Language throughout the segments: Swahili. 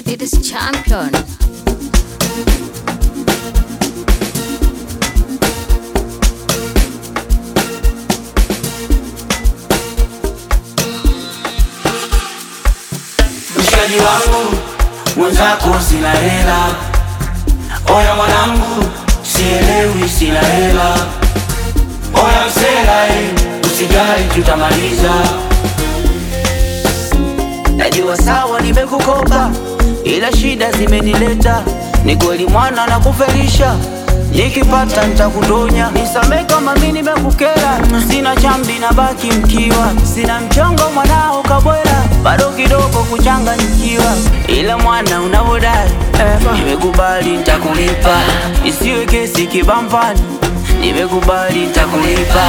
It is champion. Mshikaji wangu mwenzako sina hela, oya mwanangu sielewi sina hela, oya msela eh, usijali tutamaliza. Najua sawa nimekukopa, ila shida zimenileta. Ni kweli mwana na kufelisha, nikipata nitakudonya. Nisamee kama mi nimekukera, sina chambi na baki mkiwa, sina mchongo mwanao kabwela, bado kidogo kuchanganyikiwa, ila mwana unavodai nimekubali nitakulipa, isiwe kesi kibampani, nimekubali nitakulipa.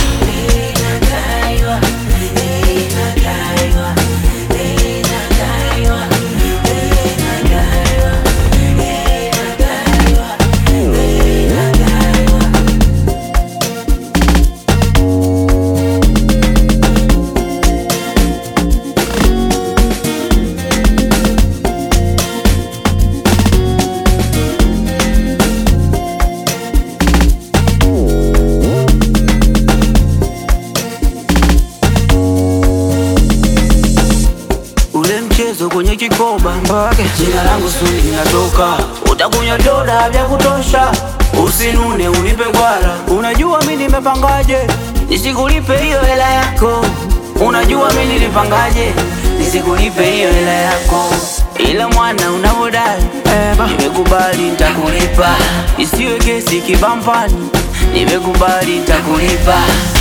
Ule mchezo kwenye kikoba jina langu suli linatoka, utakunywa doda vya kutosha, usinune unipe gwara. Unajua mi nimepangaje nisikulipe hiyo hela yako, unajua mi nilipangaje nisikulipe hiyo hela yako, ila mwana unavodai nimekubali nitakulipa, isiwe kesi kibampani, nimekubali nitakulipa.